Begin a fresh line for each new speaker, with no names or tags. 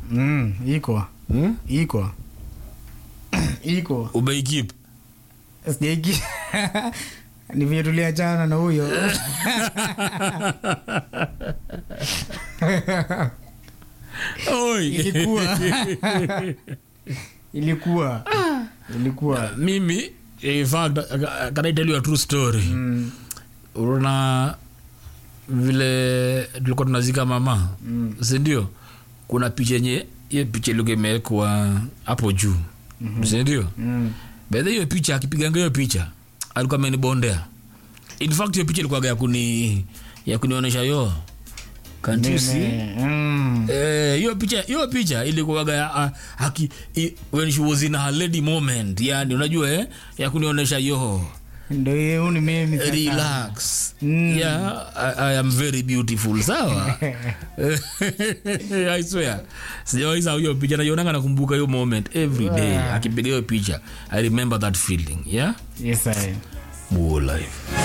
Mm, iko
hmm?
iko iko
umeikip
sijaiki ni vile tuliachana na huyo
Oi.
ilikuwa ilikuwa ilikuwa
mimi in fact can I tell you a true story
mm,
unaona vile tulikuwa tunazika mama
mm,
sindio kuna picha yenye hiyo picha ilikuwa imewekwa hapo juu mm-hmm. sindio
mm.
bedha hiyo picha akipiganga hiyo picha alikuwa amenibondea in fact hiyo picha ilikuwaga ya kuni ya kunionyesha yo Can't you see?
Nime- mm.
Eh, hiyo picha hiyo picha ilikuwaga ya, ah, haki, i, when she was in her lady moment yani unajua eh, ya kunionyesha yo
ndo hiyo ni mimi sasa.
relax
Mm.
yeah I, I am very beautiful sawa i swear sijawaisa hiyo picha naionanga nakumbuka hiyo moment every day akipiga hiyo picha i remember that feeling yeah
yes, I.
Buo life